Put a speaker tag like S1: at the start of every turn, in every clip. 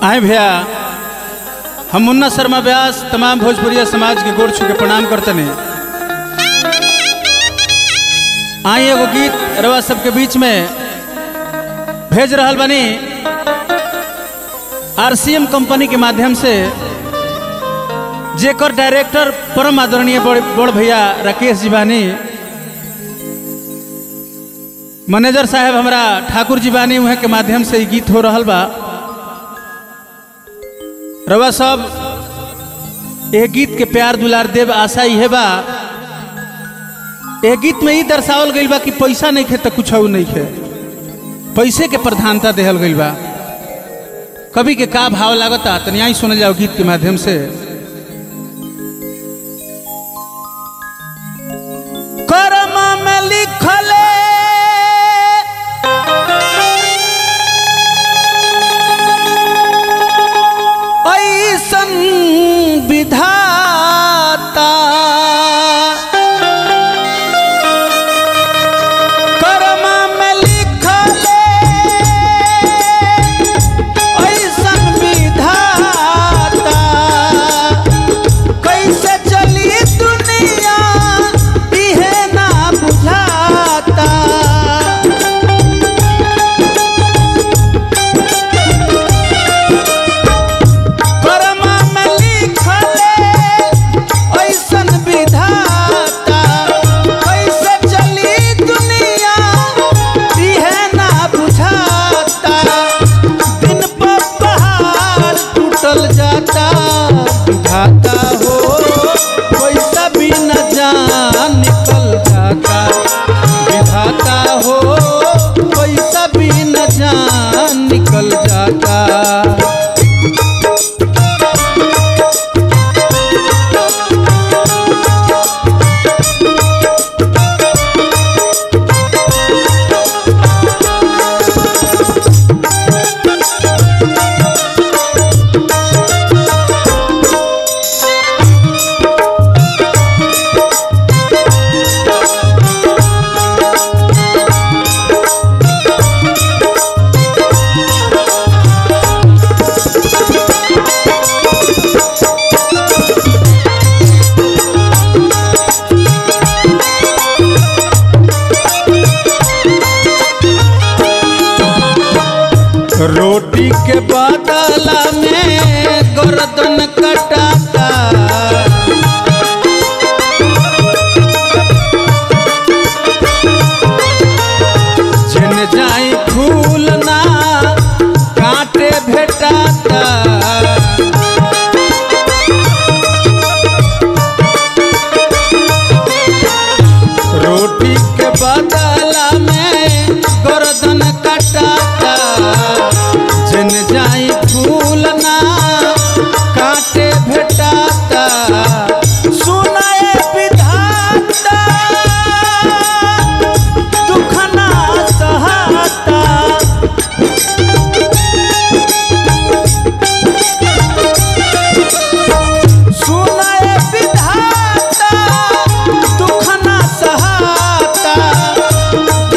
S1: आए भैया हम मुन्ना शर्मा व्यास तमाम भोजपुरिया समाज के गोड़ छू के प्रणाम करतने आई एगो गीत रवा सबके बीच में भेज रहल बनी आरसीएम कंपनी के माध्यम से जेकर डायरेक्टर परम आदरणीय बड़ बड़ भैया राकेश जी बानी मैनेजर साहब हमरा ठाकुर जी बानी उहे के माध्यम से ई गीत हो रहल बा रवा सब यह गीत के प्यार दुलार देव आशा इहे बा यह गीत में ई दर्शावल गइल बा कि पैसा नहीं खे तो कुछ नहीं खे पैसे के प्रधानता देहल गइल बा कवि के का भाव लागता तनी आई सुनल जाओ गीत के माध्यम से कर्म में लिखले ऐसन विधाता कर्म में लिखले ऐसन विधाता कैसे चली दुनिया इहे ना बुझाता कर्म में लिखले ऐसन विधाता कैसे चली दुनिया इहे ना बुझाता दिन पर पहाड़ टूटल जाता विधाता हो पैसा भी न जान निकल जाता विधाता हो पैसा भी न जान निकल जाता रोटी के बदला में गर्दन कटाता जिन जाई फूल ना कांटे भेटाता रोटी के बदला में गर्दन कटाता जिन जाई फूल ना काटे भेटाता सुनाए विधाता दुख ना सहाता सुनाए विधाता दुख ना सहाता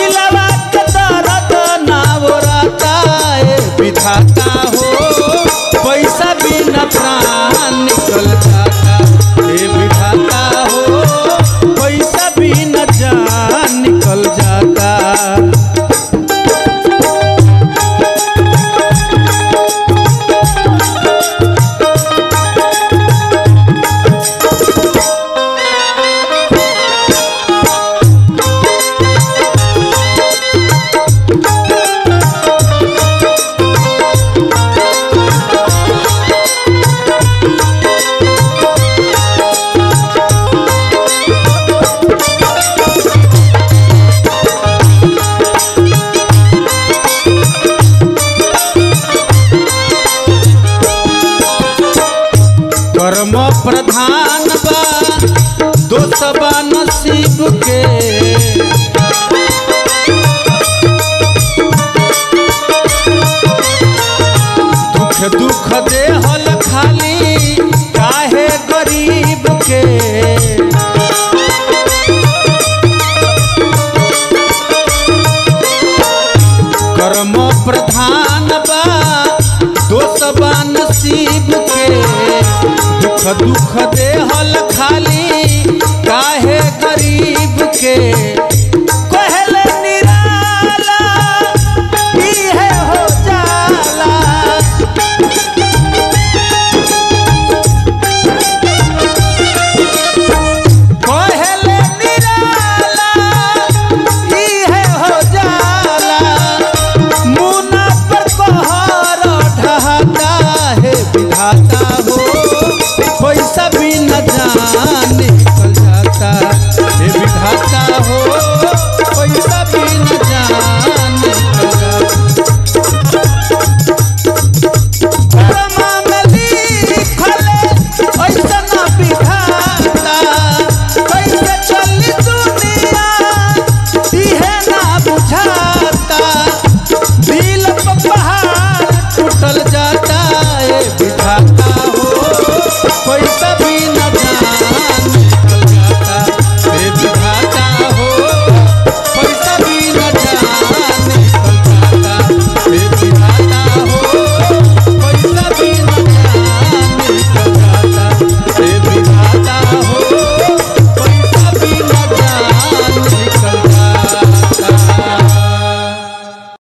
S1: दुख दुख देहल खाली काहे गरीब के